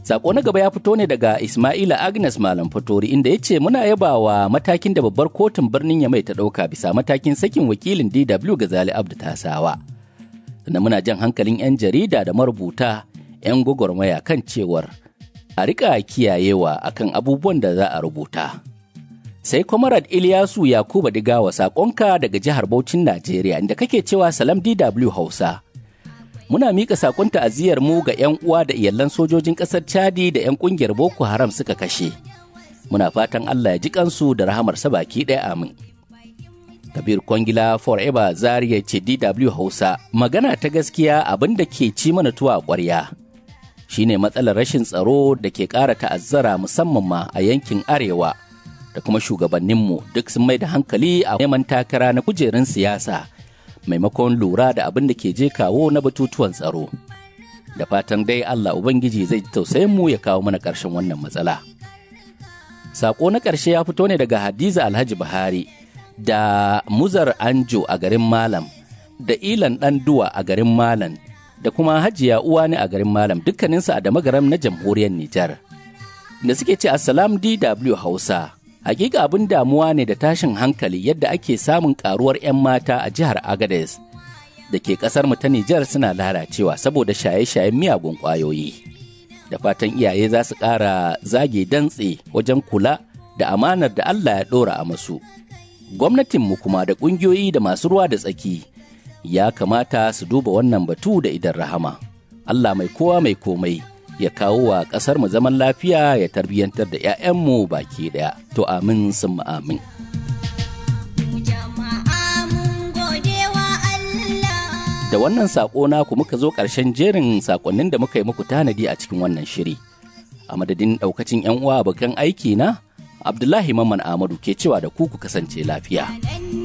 Sako na gaba ya fito ne daga Ismaila Agnes Malam Fatori inda ya ce muna yabawa matakin da babbar kotun birnin Yamai ta ɗauka bisa matakin sakin wakilin DW Gazali Abdu Tasawa. Sannan muna jan hankalin 'yan jarida da marubuta 'yan gwagwarmaya kan cewar a riƙa kiyayewa akan abubuwan da za a rubuta. Sai Kwamarad Ilyasu Yakuba Digawa saƙonka daga jihar Bauchin Najeriya inda kake cewa Salam DW Hausa. muna mika sakon ta'aziyar mu ga 'yan uwa da iyalan sojojin ƙasar Chadi da 'yan ƙungiyar Boko Haram suka kashe. Muna fatan Allah ya ji kansu da rahamarsa baki ɗaya amin. Kabir Kwangila Forever Zaria ce DW Hausa magana ta gaskiya abin da ke ci mana tuwa a ƙwarya. Shine matsalar rashin tsaro da ke ƙara ta'azzara musamman ma a yankin Arewa da kuma shugabanninmu duk sun mai da hankali a neman takara na kujerun siyasa. maimakon lura da abin da ke je kawo na batutuwan tsaro. Da fatan dai Allah Ubangiji zai ji tausayin mu ya kawo mana ƙarshen wannan matsala. Sako na ƙarshe ya fito ne daga Hadiza Alhaji Buhari da Muzar Anjo a garin Malam da Ilan Ɗanduwa a garin Malam da kuma Hajiya Uwani a garin Malam dukkaninsu a Damagaram na jamhuriyar Nijar. Da suke ce Assalam DW Hausa. hakika abin damuwa ne da tashin hankali yadda ake samun karuwar 'yan mata a jihar Agadez da ke kasar mu ta Nijar suna lalacewa saboda shaye-shayen miyagun ƙwayoyi. Da fatan iyaye za su ƙara zage dantse wajen kula da amanar da Allah ya ɗora a masu. Gwamnatinmu kuma da ƙungiyoyi da masu ruwa da tsaki ya kamata su duba wannan batu da idan rahama. Allah mai kowa mai komai. ya kawo wa ƙasar mu zaman lafiya ya tarbiyyantar da 'ya'yanmu baki ɗaya. To amin sun amin. Da wannan saƙo naku muka zo ƙarshen jerin saƙonnin da muka yi muku tanadi a cikin wannan shiri. A madadin ɗaukacin 'yan uwa abokan aiki na, Abdullahi Mamman Ahmadu ke cewa da ku ku kasance lafiya.